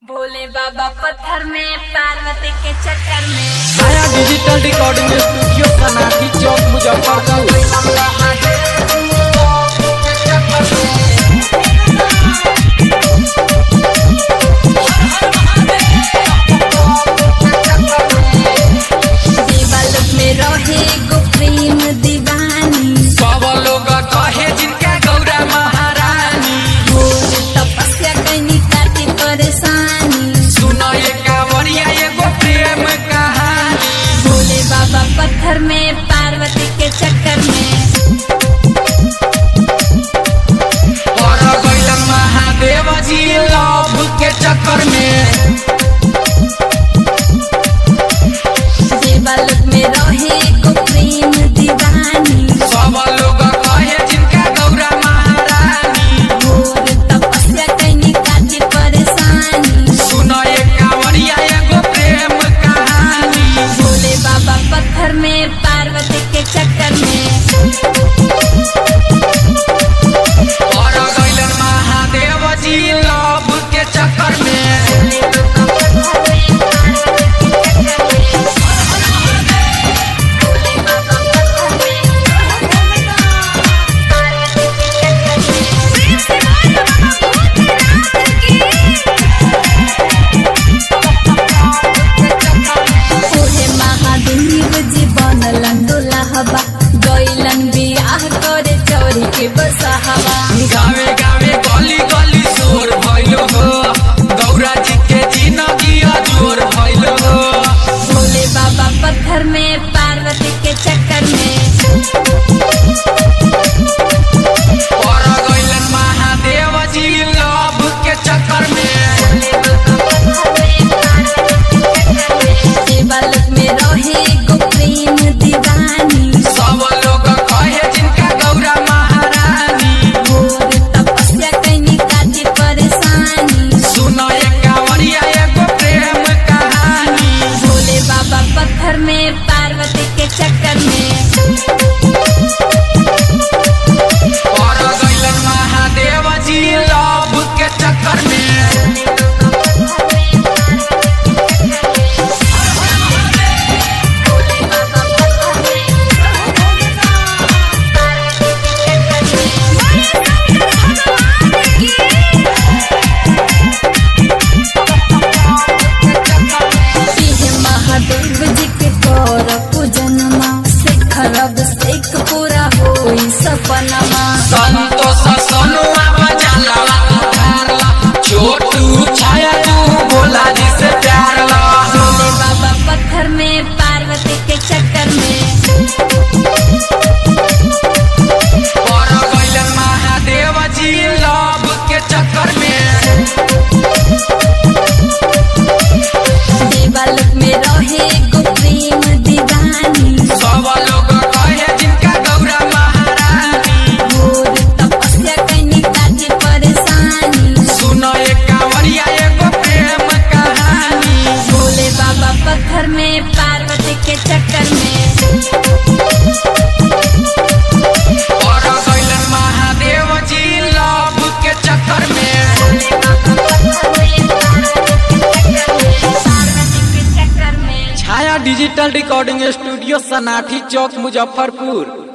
भोले बाबा पत्थर में पार्वती के चक्कर में नया डिजिटल रिकॉर्डिंग स्टूडियो सनाथी चौक मुजफ्फरपुर देवालोक में रहे गो प्रेम दीवानी सब लोग कहे जिनका गौरा महारानी घोर तपस्या कैनी काटे परेशानी सुनो ये कांवरिया एगो प्रेम कहानी भोले बाबा पत्थर में पार्वती के चक्कर में और गैलन महादेव जी लव के चक्कर में देवालोक में रहे गो प्रेम दीवानी सब लोग कहे जिनका गौरा महारानी घोर तपस्या कैनी काटे परेशानी सुनो ये कांवरिया एगो प्रेम कहानी भोले बाबा पत्थर में पार्वती के चक्कर में और गैलन महादेव जी लव के चक्कर में ओहे महादेव जी बनलन दुल्हबा गइलन बियाह करे चोरी के बसहवा गावे गावे गली गली शोर भइलो हो गौरा जी के जिंदगी अजोर भइलो हो भोले बाबा पत्थर में पार्वती के चक्कर में और गइलन महादेव जी लव के चक्कर में देवालोक में रहे गो प्रेम दीवानी सब लोग कहे जिनका गौरा महारानी घोर तपस्या कैनी काटे परेशानी सुनो ये कांवरिया एगो प्रेम कहानी भोले बाबा पत्थर में पार्वती के चक्कर में और गइलन महादेव जी लव के चक्कर में इहे महादेव जी के कर पूजनमा शेखरब शेख पूरा होई सपनमा संतोष सोनुआ बजाला उधारला छोटू छाया तू बोला जी से प्यार ला भोले बाबा पत्थर में पार्वती के चक्कर में और गइलन महादेव जी लव के चक्कर में देवालोक में रहे गो प्रेम दीवानी सब लोग कहे जिनका गौरा महारानी घोर तपस्या कैनी काटे परेशानी सुनो ये कांवरिया एगो प्रेम कहानी भोले बाबा पत्थर में पार्वती के चक्कर में और गइलन महादेव जी लव के चक्कर में पार्वती के चक्कर में Chhaya digital recording studio Sanathi चौक मुजफ्फरपुर